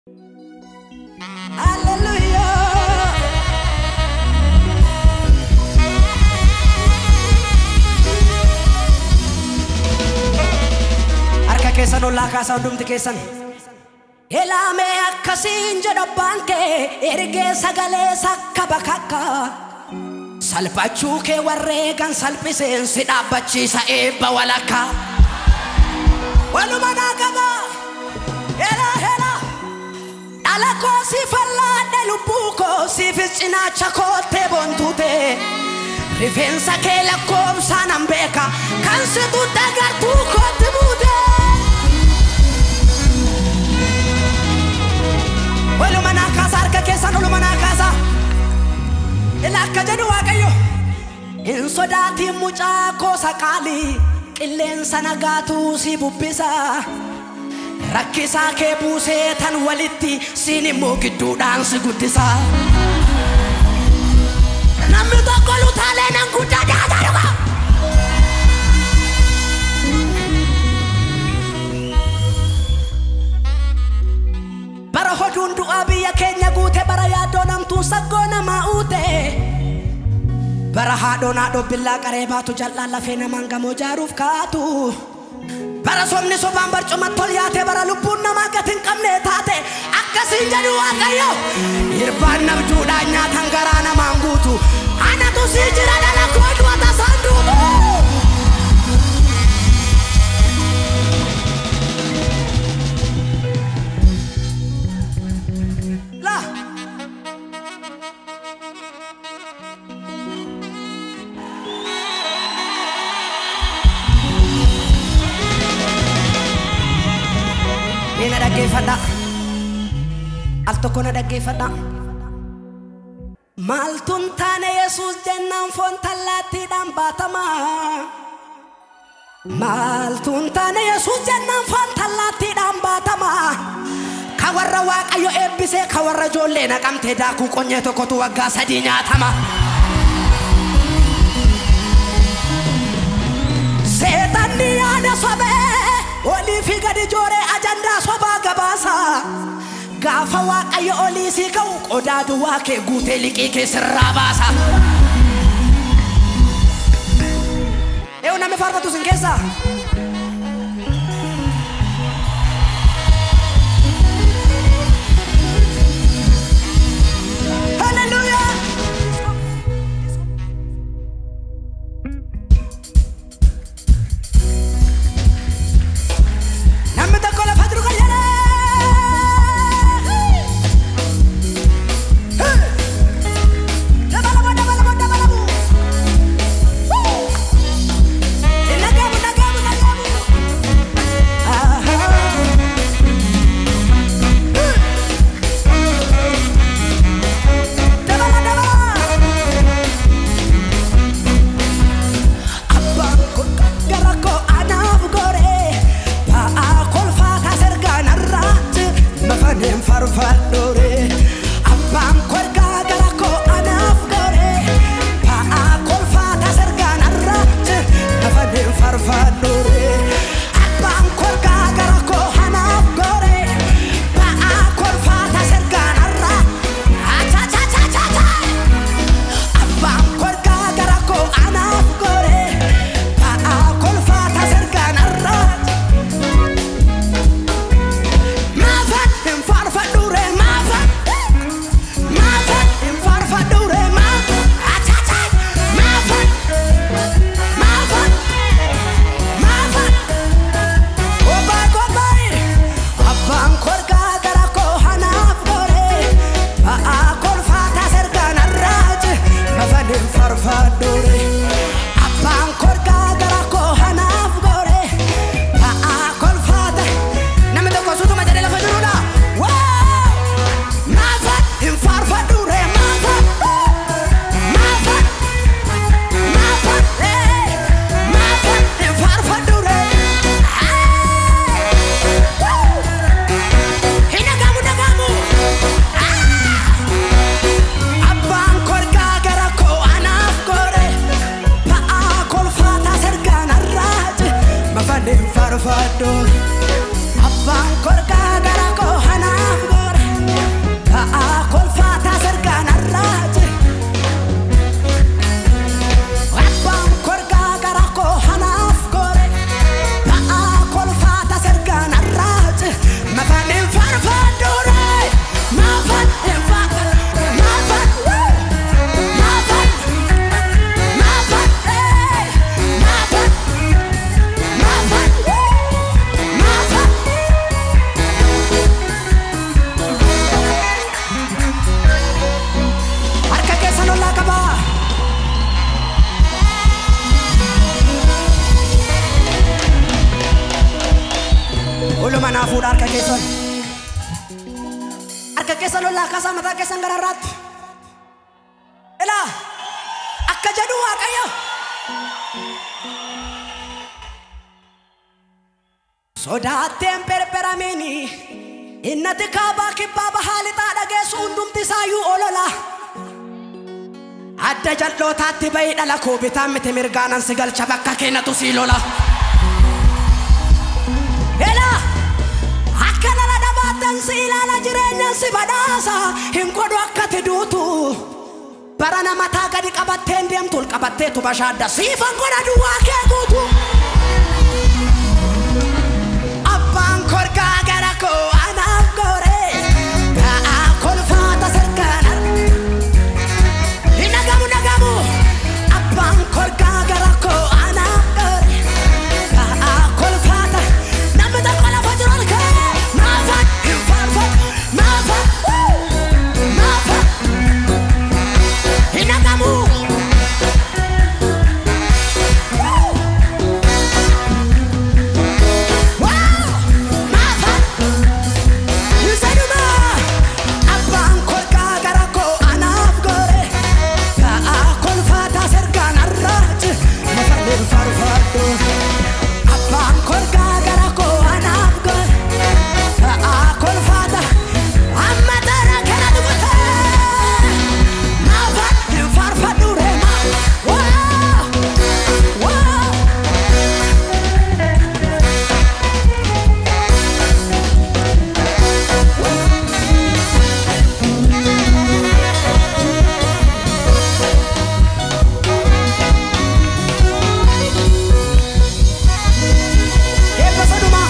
Harka keessan ollaa kaasaa hundumti keessan. Ilaamee akkasiin jedha abbaan kee ergee sagalee sakka bakakka. Salphachuu kee warreegan salphiseen si dhaabbachiisa eebba walakkaa. Waluma naa qaba. Helaa helaa. Dhala koo si fallaadhe lubbuu koo siifis cinaacha koottee boontuute. Rifeensa kee lakkoobsaan nan beeka kan situ dagartuu kootti buute. Waluma naa kaasa harka keessan oluma naa kaasa. Ila akka jedhu Waaqayyo. Hin sodaatiin mucaa koo saqaalii qilleensa nagaatu si bubbisa. Rakkisaa kee buusee tan walitti siin immoo gidduudhaan si guddisa. Namni tokko lutaalee nan guddaa dhaataa dhuga. Bara hoduun du'aa biyya keenya guute bara yaaddoo namtuun saggoo namaa uute. Bara haadhoon haadhoo billaa qaree baatu jal'aan lafee namaan gamoo jaaruuf kaatu. Bara somni sobaan barcuma tol yaate bara lubbuun namaa gati hin qabne taate akkasiin jedhu waaqayyo. Irbaan nabduudhaan nyaatan garaa namaan guutu. Anatu sii jira dhala koo du'a tasaan duutu. Laa. Mee na dhaggeeffadha. Al tokko na dhaggeeffadha. Maaltuun taane Yesuus jennaan foon tallaattiidhaan baatama. Maaltuun taane Yesuus jennaan foon tallaattiidhaan baatama. Ka warra Waaqayyo eebbisee ka warra ijoollee naqamtee daakuu qonyee tokkotu waggaa sadii nyaatama. Seetanni yaada sobee olii fi gadi jooree ajandaa sobaa gabaasa. Gaafa waaqayyo olii sii ka'u qodaa duwwaa kee guutee liqii kee sirraa baasa. Eewu namni faarfatu sin keessaa. Hallelujah. Namni tokko lafa jiru kan jedhee. Dabalamu dabalamu dabalamu. Nagamu nagamu nagamu. Dabala dabala. Abbaan kun gara koo anaaf goree ba'aa kolfaataa sergaan irraatti mafaneen farfadhooree. Abbaan kolgaa gara koo anaaf goree ba'aa kolfaataa sergaan irraatti mafaneen farfadhooree. Abbaan kolgaa gara koo anaaf goree ba'aa kolfaataa sergaan irraatti. Achachachachacha. Abbaan kolgaa gara koo anaaf goree ba'aa kolfaataa sergaan irraatti. Maafan hin faarfadhuure maafan keessan harka keessan ollaa kaasaa mataa keessan gararraatti ilaa akka jedhu waaqayyo sodaatteen perperamini innati kaabaa kibbaa bahaa lixaa dhageessu hundumti isaayyuu olola adda jal'ootaatti bayi dhala koo bitaan miti mirgaanan si galcha bakka keenyatu sii lola Ela akka lala dhabaattan si ilaala jireenyan si badhaasa hin godhu akka ati duutu bara namataa gadi qabatteen deemtu ol qabatteetu bashaadda siifan godha duwwaa kee guutu. Abbaan korgaa gara koo anaaf gore ga'aa kolfaata sirkaana. Hin dhagamu dhagamu abbaan korgaa gara koo anaaf gore ga'aa kolfaata namni tokko lafa jiru ol ka'ee maafa hin faarfatu maafa maafa hin dhagamu. Wow! Eebba isa dhumaa.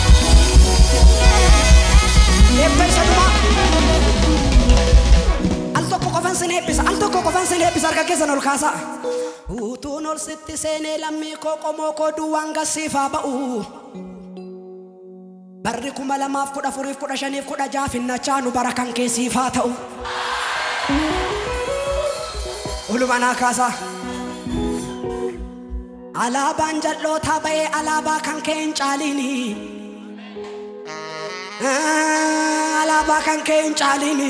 Eebba isa dhumaa. Al tokko qofan sin eebbisa. Al tokko qofan sin eebbisa. Harka keessan ol kaasaa. Utuun ol sitti seenee lammii koo qomoo koo duwwaan gassiifaa ba'u. Barri kuma lamaaf kudha afuriif kudha shaniif kudha jaaf hin nachaanu bara kan keessiifaa ta'u. Olumanaa kaasaa. Alaabaan jal'ootaa ba'ee alaabaa kan kee hin caalini. Ah, Alaabaa kan kee hin caalini.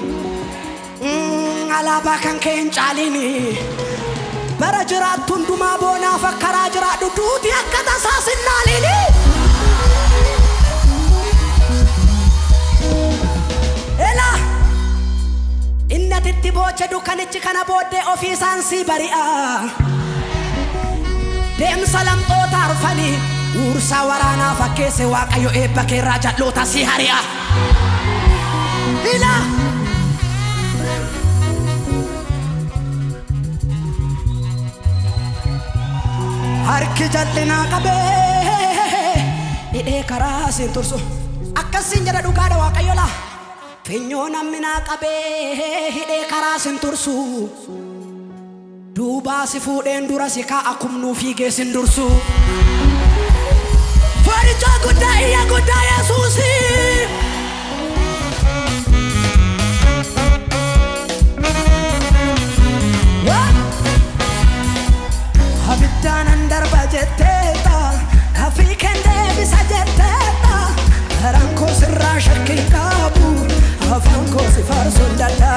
Mm, Alaabaa kan kee hin caalini. Bara jiraattu hundumaa boonaaf akka karaa jiraadhu duuti akka tasaa sinnaalini. Ela inni atitti boocha dukkanichi kana booddee ofii isaan si bari'a. deemsa lamxoota arfanii uursaa waraanaa fakkeesse waaqayyo eebba keerraa jal'oota si hari'a. Ila harki jal'inaa qabee hidhee karaa siin tursu akkasiin jedha dhugaadha waaqayyo laa finyoo namminaa qabee hidhee karaa siin tursu. duubaa si fuudheen dura si kaa'a kumnuu fiigee sin dursu. Foorichaa guddaa iyya guddaa Yesuusi. Abiddaanan darba jetteeta afii kan deebisa jetteeta garaan koo sirraa shakkii qabu afaan koo si faarsuun dadha.